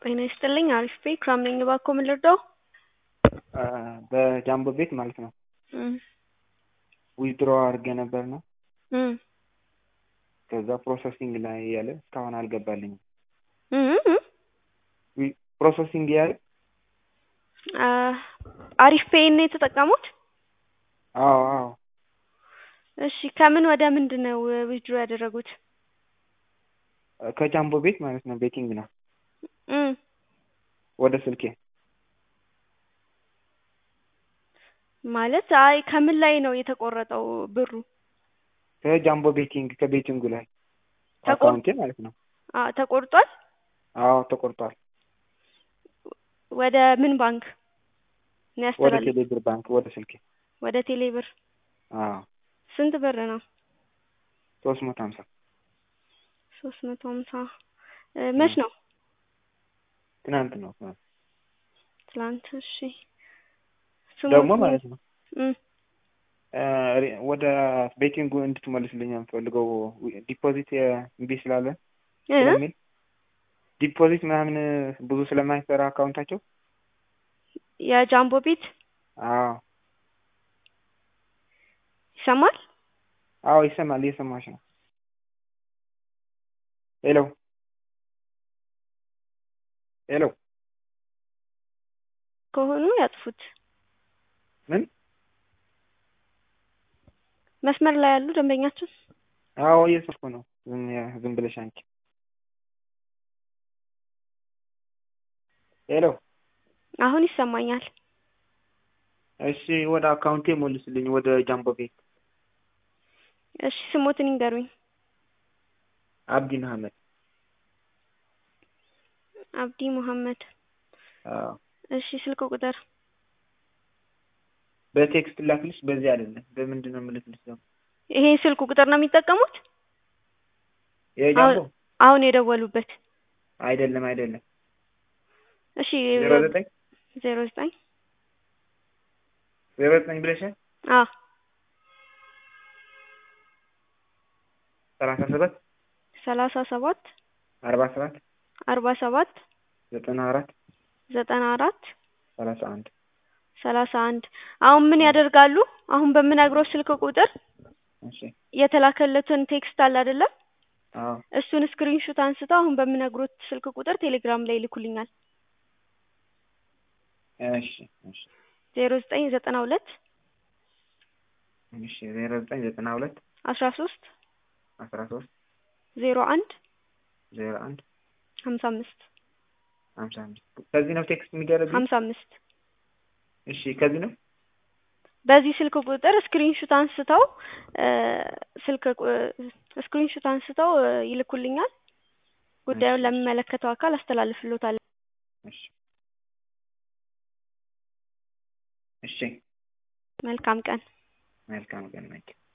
ጤና ይስጥልኝ አሪፍ ቤ ክራም ነኝ እባክዎ ምን ልርዳው? በጃምቦ ቤት ማለት ነው እም ዊዝድሮ አድርጌ ነበር ነው እም ከዛ ፕሮሰሲንግ ላይ እያለ እስካሁን አልገባልኝም። እም እም ዊ- ፕሮሰሲንግ እያለ አ አሪፍ ፔይን ነው የተጠቀሙት? አዎ አዎ እሺ ከምን ወደ ምንድን ነው ዊዝድሮ ያደረጉት? ከጃምቦ ቤት ማለት ነው ቤቲንግ ነው እም ወደ ስልኬ ማለት አይ ከምን ላይ ነው የተቆረጠው ብሩ? ከጃምቦ ቤቲንግ ከቤቲንጉ ላይ ተቆር- አካውንቴ ማለት ነው። አ ተቆርጧል? አዎ ተቆርጧል። ወደ ምን ባንክ ነው ወደ ያስተላለፉት? ቴሌብር ባንክ ወደ ስልኬ ወደ ቴሌ ብር አዎ ስንት ብር ነው? ሶስት መቶ ሀምሳ ሶስት መቶ ሀምሳ እ መች ነው? ትናንት ነው ትናንት ትላንት እሺ ደግሞ ስሞቱ ማለት ነው እም እ ሪ- ወደ ቤቲንጉ እንድትመልስልኝ የምፈልገው ዲፖዚት እምቢ ስላለ እ ስለሚል ዲፖዚት ምናምን ብዙ ስለማይሰራ አካውንታቸው የጃምቦ ቤት አዎ ይሰማል? አዎ ይሰማል እየሰማሽ ነው ሄሎ ሄሎ ከሆኑ ያጥፉት። ምን መስመር ላይ ያሉ ደንበኛችን አዎ እየሰማሁ ነው ዝም ያ- ዝም ብለሽ አንቺ ሄሎ አሁን ይሰማኛል። እሺ ወደ አካውንቴ ሞልስልኝ ወደ ጃምቦ ቤት እሺ ስሞትን ይንገሩኝ። አብዲ መሀመድ አብዲ መሐመድ አዎ እሺ ስልክ ቁጥር በቴክስት ላክልሽ በዚህ አይደለም በምንድን ነው የምልክልሽ ደግሞ ይሄ ስልክ ቁጥር ነው የሚጠቀሙት? የጃምቦ አሁን የደወሉበት አይደለም አይደለም እሺ ዜሮ ዘጠኝ ዜሮ ዘጠኝ ዜሮ ዘጠኝ ብለሻል አ ሰላሳ ሰባት ሰላሳ ሰባት አርባ ሰባት አርባ ሰባት ዘጠና አራት ዘጠና አራት ሰላሳ አንድ ሰላሳ አንድ አሁን ምን ያደርጋሉ? አሁን በምነግረው ስልክ ቁጥር እሺ የተላከለትን ቴክስት አለ አይደለም? አዎ እሱን ስክሪንሹት አንስተው አሁን በምነግሮት ስልክ ቁጥር ቴሌግራም ላይ ይልኩልኛል። እሺ እሺ ዜሮ ዘጠኝ ዘጠና ሁለት እሺ ዜሮ ዘጠኝ ዘጠና ሁለት አስራ ሶስት አስራ ሶስት ዜሮ አንድ ዜሮ አንድ ሀምሳ አምስት ሀምሳ አምስት ከዚህ ነው ቴክስት የሚደረግ ሀምሳ አምስት እሺ ከዚህ ነው በዚህ ስልክ ቁጥር ስክሪንሹት አንስተው እ ስልክ ስክሪንሹት አንስተው እ ይልኩልኛል። ጉዳዩን ለሚመለከተው አካል አስተላልፍሎታል። እሺ እሺ መልካም ቀን። መልካም ቀን ናቸው